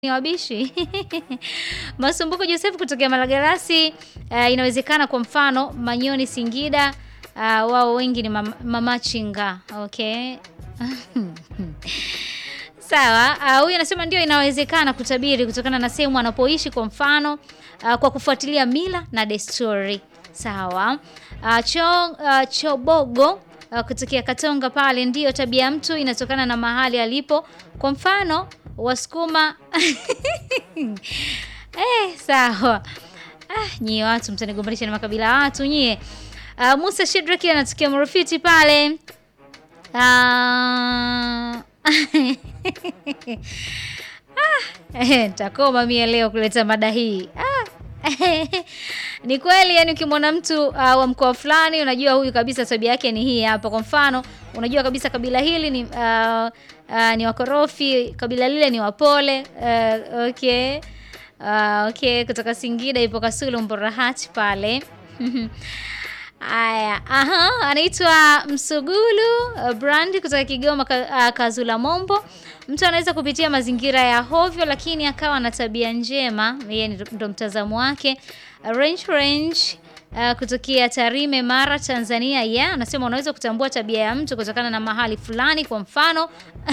ni wabishi Masumbuko Joseph kutokea Malagarasi. Uh, inawezekana kwa mfano Manyoni Singida, uh, wao wengi ni mam mamachinga. Okay. Sawa, uh, huyu anasema ndio inawezekana kutabiri kutokana na sehemu anapoishi kwa mfano uh, kwa kufuatilia mila na desturi. Sawa. Uh, cho, uh, Chobogo uh, kutokea Katonga pale, ndiyo tabia ya mtu inatokana na mahali alipo. Kwa mfano Wasukuma eh, sawa. Ah, nyie watu mtanigombanisha na makabila ya watu nyie. Uh, Musa Shedraki anatokea Mrufiti pale. Ah, ah, takoma mie leo kuleta mada hii ah. Ni kweli yani, ukimwona mtu uh, wa mkoa fulani unajua huyu kabisa tabia yake ni hii hapa. Kwa mfano, unajua kabisa kabila hili ni uh, uh, ni wakorofi, kabila lile ni wapole. Uh, okay. Uh, okay, kutoka Singida ipo Kasulu Mborahati pale. Aya, aha, anaitwa Msugulu uh, Brand kutoka Kigoma ka, uh, Kazula Mombo. Mtu anaweza kupitia mazingira ya hovyo lakini akawa na tabia njema, yeye ndo mtazamo wake. Uh, range range uh, kutokea Tarime, Mara, Tanzania. Yeah, anasema unaweza kutambua tabia ya mtu kutokana na mahali fulani. Kwa mfano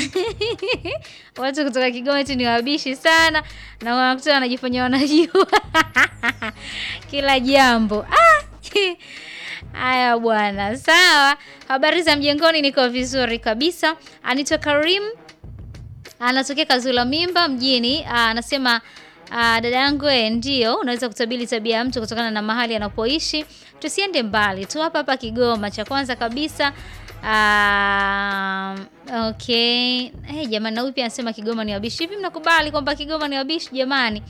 watu kutoka Kigoma eti ni wabishi sana na wanakuta wanajifanya wanajua kila jambo ah! Haya bwana, sawa. Habari za mjengoni, niko vizuri kabisa. Anitwa Karim, anatokea Kazula Mimba mjini. Anasema dada yangu, ndio unaweza kutabiri tabia ya mtu kutokana na mahali anapoishi. Tusiende mbali tu hapa hapa Kigoma. Cha kwanza kabisa aa, okay. Hey, jamani, na huyu pia anasema Kigoma ni wabishi. Hivi mnakubali kwamba Kigoma ni wabishi jamani?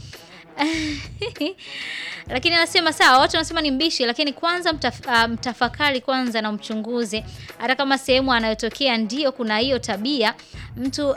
Lakini anasema sawa, watu wanasema ni mbishi, lakini kwanza mtaf, uh, mtafakari kwanza na mchunguze, hata kama sehemu anayotokea ndio kuna hiyo tabia mtu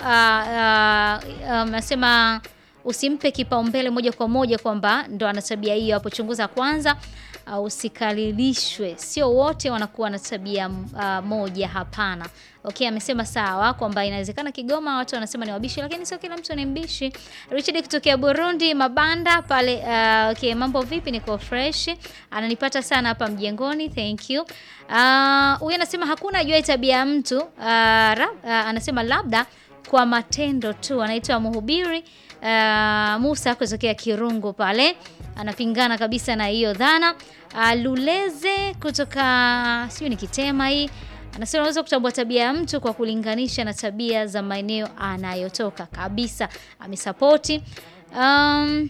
anasema uh, uh, um, usimpe kipaumbele moja kwa moja kwamba ndo ana tabia hiyo. Hapo chunguza kwanza, uh, usikalilishwe. Sio wote wanakuwa na tabia uh, moja, hapana. Okay, amesema sawa kwamba inawezekana Kigoma watu wanasema ni wabishi, lakini sio kila mtu ni mbishi. Richard kutokea Burundi Mabanda pale. Uh, okay, mambo vipi? Niko fresh, ananipata sana hapa mjengoni, thank you. Huyu uh, anasema hakuna ajua tabia ya mtu uh, ra, uh, anasema labda kwa matendo tu. Anaitwa Mhubiri uh, Musa kutokea Kirungu pale, anapingana kabisa na hiyo dhana. Uh, Luleze kutoka sijui ni Kitema hii anasema unaweza kutambua tabia ya mtu kwa kulinganisha na tabia za maeneo anayotoka. Kabisa amesapoti. Um,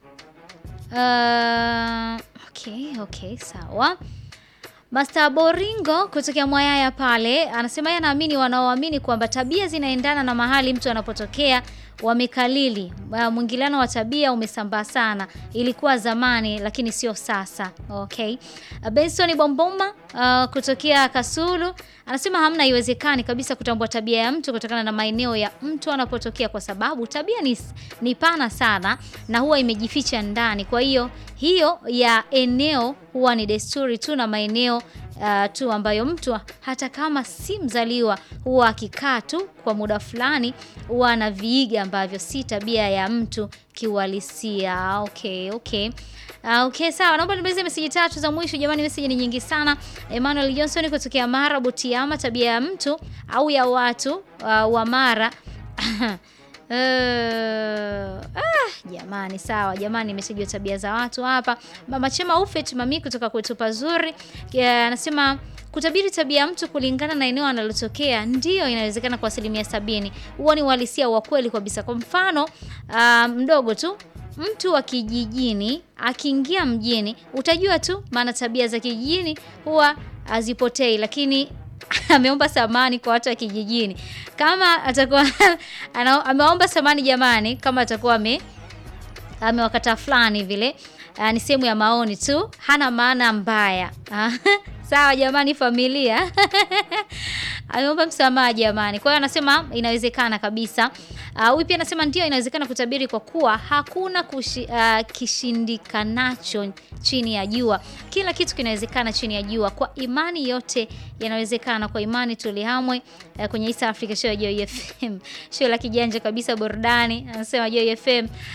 uh, okay, okay, sawa. Master Boringo kutokea Mwayaya pale anasema yeye anaamini wanaoamini kwamba tabia zinaendana na mahali mtu anapotokea wamekalili. Mwingiliano wa tabia umesambaa sana, ilikuwa zamani lakini sio sasa. Okay. Benson Bomboma uh, kutokea Kasulu anasema hamna, haiwezekani kabisa kutambua tabia ya mtu kutokana na maeneo ya mtu anapotokea, kwa sababu tabia ni, ni pana sana na huwa imejificha ndani. Kwa hiyo hiyo ya eneo huwa ni desturi tu na maeneo Uh, tu ambayo mtu hata kama si mzaliwa huwa akikaa tu kwa muda fulani huwa anaviiga ambavyo si tabia ya mtu kiuhalisia. Okay, okay. Uh, okay, sawa. Naomba nimalize meseji tatu za mwisho jamani, meseji ni nyingi sana. Emmanuel Johnson kutokea Mara Butiama, tabia ya mtu au ya watu uh, wa Mara Uh, ah, jamani sawa jamani, nimesajia tabia za watu hapa. Mama Chema Ufet mami kutoka kwetu pazuri anasema kutabiri tabia ya mtu kulingana na eneo analotokea ndiyo inawezekana kwa asilimia sabini. Huo ni uhalisia wa kweli kabisa. Kwa mfano uh, mdogo tu, mtu wa kijijini akiingia mjini utajua tu, maana tabia za kijijini huwa hazipotei, lakini ameomba samani kwa watu wa kijijini. Kama atakuwa ameomba samani jamani, kama atakuwa ame amewakata fulani vile, ni sehemu ya maoni tu, hana maana mbaya Sawa jamani, familia ameomba msamaha jamani. Kwa hiyo anasema inawezekana kabisa. Ah, Huyu pia anasema ndio inawezekana kutabiri kwa kuwa hakuna kushi, ah, kishindikanacho chini ya jua. Kila kitu kinawezekana chini ya jua. Kwa imani yote yanawezekana. Kwa imani tulihamwe eh, kwenye East Africa Show ya Joy FM. Show la kijanja kabisa burudani. Anasema Joy FM